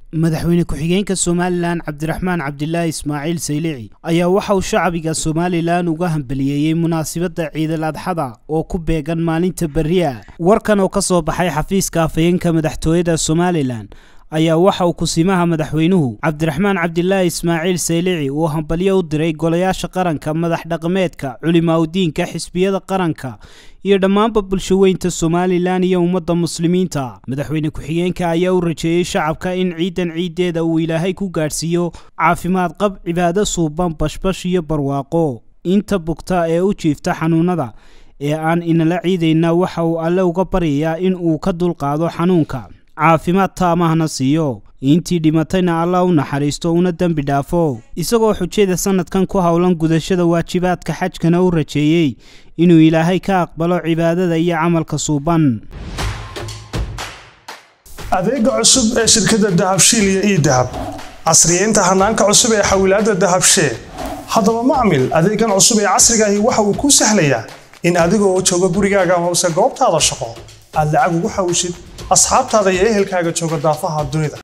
madaxweyne ku-xigeenka somalilan cabdiraxmaan cabdilaahi ismaaciil saylici ayaa waxa uu shacbiga somalilan uga hambaliyeeyey munaasabadda ciidal adxada oo ku beegan maalinta beriya warkan oo ka soo baxay xafiiska afhayeenka madaxtooyada somalilan ayaa waxa uu kusimaha madaxweynuhu cabdiraxmaan cabdilaahi ismaaciil saylici uu hambalyo u diray golayaasha qaranka madax dhaqameedka culimaaudiinka xisbiyada qaranka iyo dhammaanba bulshaweynta somalilan iyo ummadda muslimiinta madaxweyne ku-xigeenka ayaa u rajeeyey shacabka in ciidan ciiddeeda uu ilaahay ku gaadhsiiyo caafimaad qab cibaado suuban bashbash iyo barwaaqo inta bugta ee u jiifta xanuunada ee aan inala ciidayna waxa uu alle uga baryayaa in uu ka dulqaado xanuunka caafimaad taamahna siiyo intii dhimatayna allah u naxariisto una dembi dhaafo isagoo xujada sanadkan ku howlan gudashada waajibaadka xajkana u rajeeyey inuu ilaahay ka aqbalo cibaadada iyo camalka suuban adeega cusub ee shirkadda dahabshiil iyo ii dahab casriyeynta hanaanka cusub ee xawilaadda dahabshee haddaba macmil adeegan cusub ee casrigaahi waxa uu kuu sahlayaa in adigoo jooga gurigaaga amase goobtaada shaqo aad lacag ugu xawishid asxaabtaada iyo ehelkaaga jooga daafaha dunida